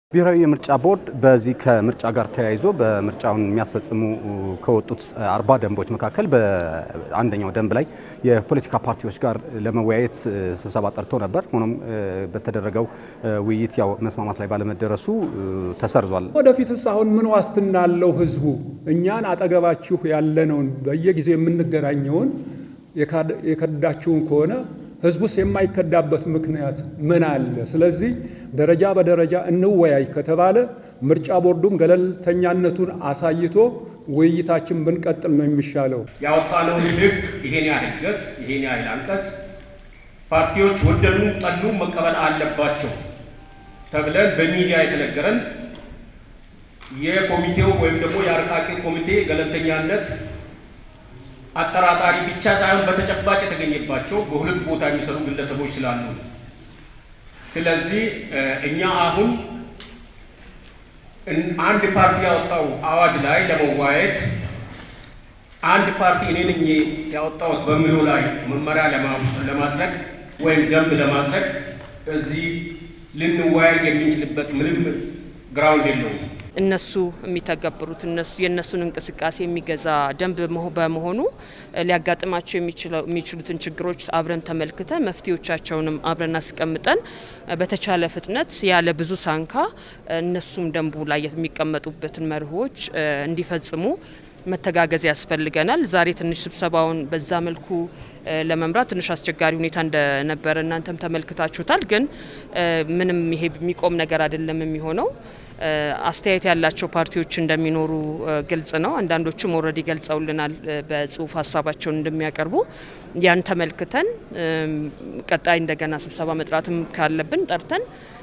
ብሔራዊ የምርጫ ቦርድ በዚህ ከምርጫ ጋር ተያይዞ በምርጫውን የሚያስፈጽሙ ከወጡት አርባ ደንቦች መካከል በአንደኛው ደንብ ላይ የፖለቲካ ፓርቲዎች ጋር ለመወያየት ስብሰባ ጠርቶ ነበር። ሆኖም በተደረገው ውይይት ያው መስማማት ላይ ባለመደረሱ ተሰርዟል። ወደፊትስ አሁን ምን ዋስትና አለው ህዝቡ እኛን አጠገባችሁ ያለነውን በየጊዜው የምንገናኘውን የከዳችሁን ከሆነ ህዝቡስ የማይከዳበት ምክንያት ምን አለ? ስለዚህ ደረጃ በደረጃ እንወያይ ከተባለ ምርጫ ቦርዱም ገለልተኛነቱን አሳይቶ ውይይታችን ብንቀጥል ነው የሚሻለው። ያወጣነውን ህግ ይሄን ያህል ገጽ ይሄን ያህል አንቀጽ ፓርቲዎች ወደዱም ጠሉም መቀበል አለባቸው ተብለን በሚዲያ የተነገረን የኮሚቴው ወይም ደግሞ የአርቃቂ ኮሚቴ ገለልተኛነት አጠራጣሪ ብቻ ሳይሆን በተጨባጭ የተገኘባቸው በሁለት ቦታ የሚሰሩ ግለሰቦች ስላሉ፣ ስለዚህ እኛ አሁን አንድ ፓርቲ ያወጣው አዋጅ ላይ ለመዋየት አንድ ፓርቲ እኔ ነኝ ያወጣሁት በሚለው ላይ መመሪያ ለማጽደቅ ወይም ደንብ ለማጽደቅ እዚህ ልንወያይ የምንችልበት ምንም ግራውንድ የለውም። እነሱ የሚተገብሩት እነሱ የእነሱን እንቅስቃሴ የሚገዛ ደንብ በመሆኑ ሊያጋጥማቸው የሚችሉትን ችግሮች አብረን ተመልክተን መፍትሄዎቻቸውንም አብረን አስቀምጠን በተቻለ ፍጥነት ያለ ብዙ ሳንካ እነሱም ደንቡ ላይ የሚቀመጡበትን መርሆች እንዲፈጽሙ መተጋገዝ ያስፈልገናል። ዛሬ ትንሽ ስብሰባውን በዛ መልኩ ለመምራት ትንሽ አስቸጋሪ ሁኔታ እንደነበረ እናንተም ተመልክታችሁታል። ግን ምንም ይሄ የሚቆም ነገር አይደለም የሚሆነው አስተያየት ያላቸው ፓርቲዎች እንደሚኖሩ ግልጽ ነው። አንዳንዶቹም ኦልሬዲ ገልጸውልናል በጽሁፍ ሀሳባቸውን እንደሚያቀርቡ ያን ተመልክተን ቀጣይ እንደገና ስብሰባ መጥራትም ካለብን ጠርተን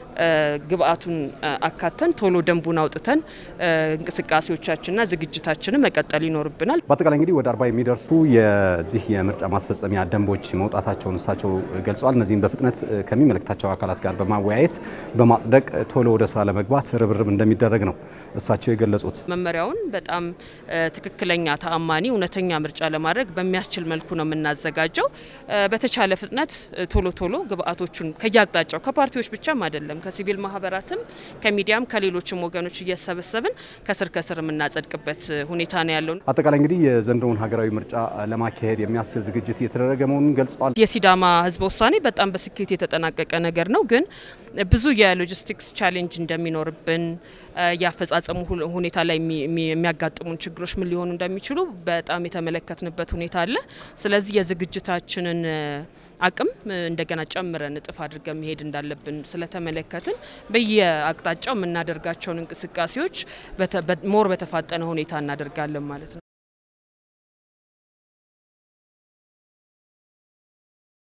ግብአቱን አካተን ቶሎ ደንቡን አውጥተን እንቅስቃሴዎቻችንና ዝግጅታችንን መቀጠል ይኖርብናል። በአጠቃላይ እንግዲህ ወደ አርባ የሚደርሱ የዚህ የምርጫ ማስፈጸሚያ ደንቦች መውጣታቸውን እሳቸው ገልጸዋል። እነዚህም በፍጥነት ከሚመለከታቸው አካላት ጋር በማወያየት በማጽደቅ ቶሎ ወደ ስራ ለመግባት ርብርብ እንደሚደረግ ነው እሳቸው የገለጹት። መመሪያውን በጣም ትክክለኛ፣ ተአማኒ፣ እውነተኛ ምርጫ ለማድረግ በሚያስችል መልኩ ነው የምናዘጋጀው። በተቻለ ፍጥነት ቶሎ ቶሎ ግብአቶቹን ከየአቅጣጫው ከፓርቲዎች ብቻም አይደለም ከሲቪል ማህበራትም ከሚዲያም ከሌሎችም ወገኖች እየሰበሰብን ከስር ከስር የምናጸድቅበት ሁኔታ ነው ያለው። አጠቃላይ እንግዲህ የዘንድሮውን ሀገራዊ ምርጫ ለማካሄድ የሚያስችል ዝግጅት እየተደረገ መሆኑን ገልጸዋል። የሲዳማ ህዝበ ውሳኔ በጣም በስኬት የተጠናቀቀ ነገር ነው። ግን ብዙ የሎጂስቲክስ ቻሌንጅ እንደሚኖርብን የአፈጻጸሙ ሁኔታ ላይ የሚያጋጥሙን ችግሮች ምን ሊሆኑ እንደሚችሉ በጣም የተመለከትንበት ሁኔታ አለ። ስለዚህ የዝግጅታችንን አቅም እንደገና ጨምረን እጥፍ አድርገን መሄድ እንዳለብን ስለተመለከትን በየአቅጣጫው የምናደርጋቸውን እንቅስቃሴዎች ሞር በተፋጠነ ሁኔታ እናደርጋለን ማለት ነው።